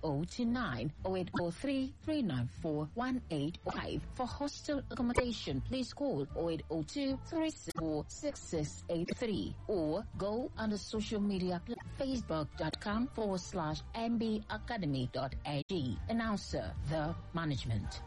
08029 0803 394 185. For hostel accommodation, please call 0802 364 6683 or go on the social media pla- facebook.com forward slash mbacademy.ag. Announcer, the management.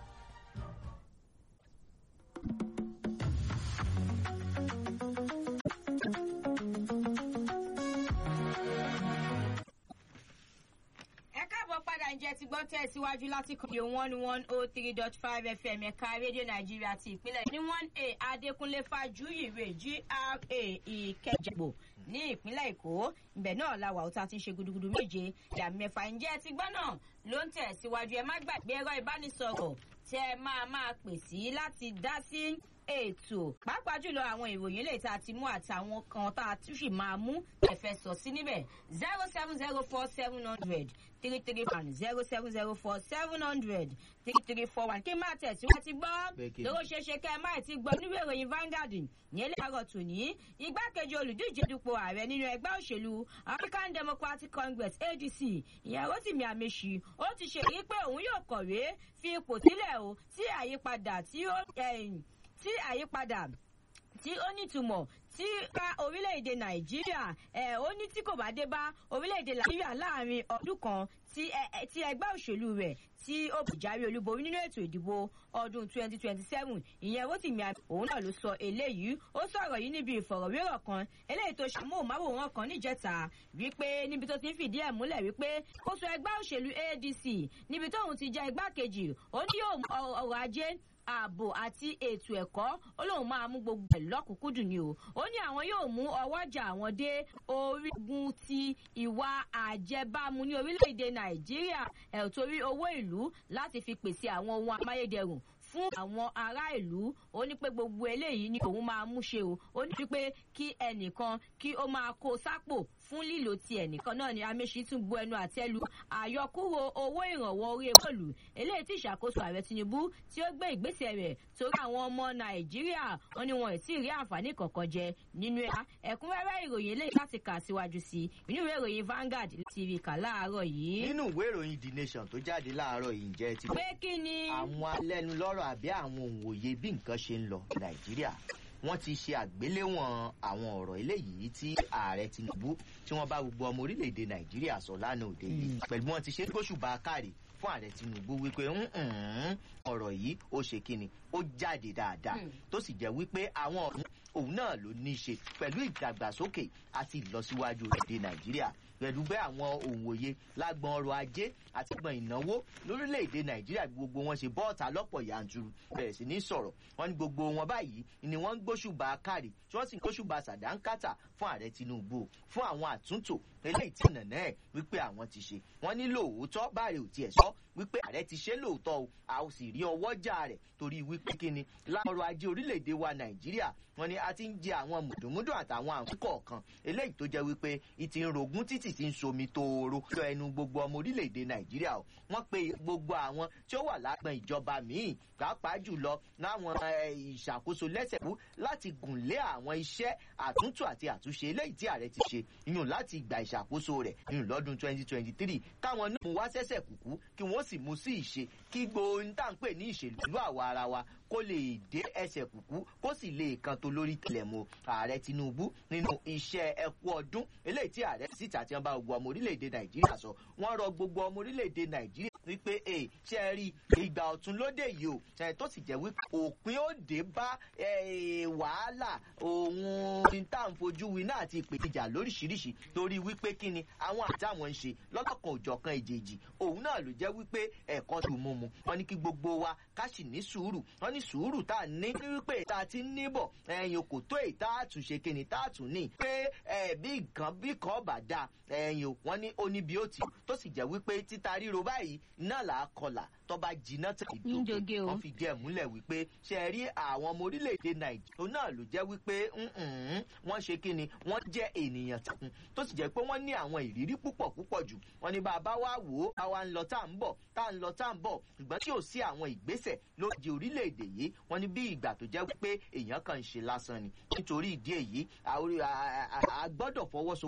ẹ káàbọ̀ padà ǹjẹ́ ti gbọ́ tẹ̀síwájú láti kàn ní one one oh three dot five fm ẹ̀ka rédíò nàìjíríà ti ìpínlẹ̀ ní one a adékúnlé fàjúyìrè gra ìkẹjẹgbò ní ìpínlẹ̀ èkó ibẹ̀ náà la wà ó ta ti ń ṣe gudugudu méje ìyá mẹ́fà ǹjẹ́ ti gbọ́ náà ló ń tẹ̀síwájú ẹ má gbàgbé ẹ̀rọ ìbánisọ̀rọ̀ tẹ́ ẹ máa máa pè sí láti dá sí ètò pàápàá jùlọ àwọn ìròyìn lè ta ti mú àtàwọn kan tá a tún sì máa mú ẹ̀fẹ̀ sọ sí níbẹ̀ zero seven zero four seven hundred three three one zero seven zero four seven hundred three three four one kí n máa tẹ̀síwájú ti gbọ́ Pé kí ni? lówó ṣeéṣe kẹ́ ẹ má ti gbọ́ nínú ìròyìn Vanguard ní ilé àárọ̀ tòní igbákejì olùdíje dupò ààrẹ nínú ẹgbẹ́ òṣèlú African Democratic Congress ADC ìyẹn Rotimi Amechi ó ti ṣe èyí pé òun yóò kọ̀wé fi ipò sílẹ̀ o tí àyípadà tí ó ẹ̀yìn tí àyípadà tí ó nítumọ̀ tí ká orílẹ̀-èdè nàìjíríà ẹ̀ ó ní tí kò bá dé bá orílẹ̀-èdè nàìjíríà láàrin ọdún kan tí ẹ- ẹ- tí ẹgbẹ́ òṣèlú rẹ̀ tí ó jáwé olúborí nínú ètò ìdìbò ọdún 2027 ìyẹn Rotimi Amechi òun náà ló sọ eléyìí ó sọ̀rọ̀ yìí níbi ìfọ̀rọ̀wérọ̀ kan eléyìí tó ṣàmóhùnmáwòrán kan níjẹta wípé níbi tó ti ń fìdí ẹ̀ múlẹ̀ wípé kó sọ ẹgbẹ́ òṣèlú ADC níbi tóun ti jẹ́ igbákejì ó ní yóò mú ọ- ọrọ̀ ajé ààbò àti ètò ẹ̀kọ́ ó lóun máa mú gbogbo ẹ̀ lọ́kùnkúndùn ni o ó ní àwọn yóò mú ọwọ́jà àwọn dé orígun ti ìwà àjẹbámu ní orílẹ̀-èdè nàìjíríà ẹ̀ torí owó ìlú láti fi pèsè àwọn ohun amáyédẹrùn fún àwọn ará ìlú ó ní pé gbogbo eléyìí ni òun máa mú ṣe o ó ní pé kí ẹnìkan kí ó máa kó sápò fún lílo ti ẹnìkan náà ni Amechi tún bu ẹnu àtẹ́lu àyọkúrò owó ìrànwọ́ orí bọ́ọ̀lù eléyìí tí ìṣàkóso ààrẹ Tinubu tí ó gbé ìgbésẹ̀ rẹ̀ torí àwọn ọmọ Nàìjíríà wọn ni wọn ì tí ì rí àǹfààní kankan jẹ nínú ẹ̀ka ẹ̀kúnrẹ́rẹ́ ìròyìn eléyìí láti kà síwájú sí inú ìwé ìròyìn Vanguard ti rí kà láàárọ̀ yìí. nínú ìwé ìròyìn the nation tó jáde láàárọ̀ yìí ǹjẹ́ ti pé kí ni. àwọn alẹ́nulọ́rọ̀ àbí àwọn òǹwòye bí nǹkan ṣe ń lọ nàìjíríà wọ́n ti ṣe àgbéléwọ̀n àwọn ọ̀rọ̀ eléyìí tí ààrẹ tinubu tí wọ́n bá gbogbo ọmọ orílẹ̀-èdè nàìjíríà sọ lánàá òde yìí pẹ̀lú bí wọ́n ti ṣe gbóṣùbà káre fún ààrẹ tinubu wípé "Mm-mm, ọ̀rọ̀ yìí ó ṣe kíni ó jáde dáadáa Mm. tó sì jẹ́ wípé àwọn ọ̀hún òun náà ló ní í ṣe pẹ̀lú ìdàgbàsókè àti ìlọsíwájú orílẹ̀-èdè nàìjíríà pẹ̀lú bẹ́ẹ̀ àwọn òǹwòye lágbọn ọrọ̀ ajé àti gbọ̀n ìnáwó lórílẹ̀‐èdè nàìjíríà bí gbogbo wọn ṣe bọ́ọ̀ta lọ́pọ̀ yanturu bẹ̀rẹ̀ sí ní sọ̀rọ̀ wọn ní gbogbo wọn báyìí ni wọ́n ń gbóṣùbà kárì tí wọ́n sì ń gbóṣùbà sàdánkátà fún ààrẹ tinubu fún àwọn àtúntò eléyìí tí nànà ẹ̀ wípé àwọn ti ṣe wọ́n ní lóòótọ́ báàrẹ̀ ò tiẹ̀ sọ wípé ààrẹ ti ṣe lóòótọ́ o a ò sì rí ọwọ́jà rẹ̀ torí wípé kíni láọrọ̀ ajé orílẹ̀-èdè wa nàìjíríà wọ́n ní a ti ń jẹ àwọn mùdùmúdù àtàwọn àwọn kọ̀ọ̀kan eléyìí tó jẹ́ wípé ìtì ń rogún títì ti ń somi tóoro lọ ẹnu gbogbo ọmọ orílẹ̀-èdè nàìjíríà o wọ́n pe gbogbo àwọn tí ó wà lágbọn ìjọba míì pàápàá jùlọ láwọn eh, ìṣàkóso lẹ́sẹ̀kú láti gùn lé àwọn iṣẹ́ àtúntò àti àtúnṣe eléyìí tí ààrẹ ti ṣe yùn láti ìgbà ìṣàkóso rẹ̀ yùn lọ́dún 2023 káwọn náà mú wá sẹ́sẹ̀ kúkú kí wọ́n sì mú sí ìṣe kí gbóhùn tá à ń pè ní ìṣèlú àwa ara wa kó lè dé ẹsẹ̀ kúkú kó sì lè kan tó lórí tẹlẹ̀mọ́ ààrẹ tinubu nínú iṣẹ́ ẹkú ọdún eléyìí tí ààrẹ síta tí wọ́n bá gbogbo ọmọ orílẹ̀-èdè nàìjíríà sọ wọ́n rọ gbogbo ọmọ orílẹ̀-èdè nàìjíríà wípé ẹ ṣe é rí ìgbà ọ̀tún lóde yìí o ẹ tó sì jẹ́ wípé òpin ó dé bá ẹ, wàhálà òun ní tá à ń fojú winá àti ìpèníjà lóríṣiríṣi torí wípé kí ni àwọn àtàwọn ń ṣe lọ́lọ́kan òjọ̀kan èjèèjì òun náà ló jẹ́ wípé ẹ̀kọ́ tó mú mu wọ́n ní kí gbogbo wa ká sì ní sùúrù wọ́n ní sùúrù tá a ní ní wípé tá a ti ń níbọ̀ ẹ̀yìn kò tó èyí tá a tún ṣe kíni tá a tún ní pé ẹ̀ bí nǹkan bí kan bá dáa ẹ̀yìn o wọ́n ní ó ní bí ó ti tó sì jẹ́ wípé títa ríro báyìí náà là á kọlà tó bá jiná tẹ̀ Níjogé o. wọ́n fi díẹ̀ múlẹ̀ wípé ṣe é rí àwọn ọmọ orílẹ̀-èdè nàìjíríà òun náà ló jẹ́ wípé mm-mm, wọ́n ṣe kí ni wọ́n jẹ́ ènìyàn takun tó sì jẹ́ pé wọ́n ní àwọn ìrírí púpọ̀ púpọ̀ jù wọ́n ní bàbá wa wò ó àwa ń lọ tá à ń bọ̀ tá à ń lọ tá à ń bọ̀ ṣùgbọ́n tí ò sí àwọn ìgbésẹ̀ lóde orílẹ̀-èdè yìí wọ́n ní bí ìgbà tó jẹ́ wípé èèyàn kan ń ṣe lásán ni nítorí ìdí èyí a- a- a- a gbọ́dọ̀ fọwọ́sowọ́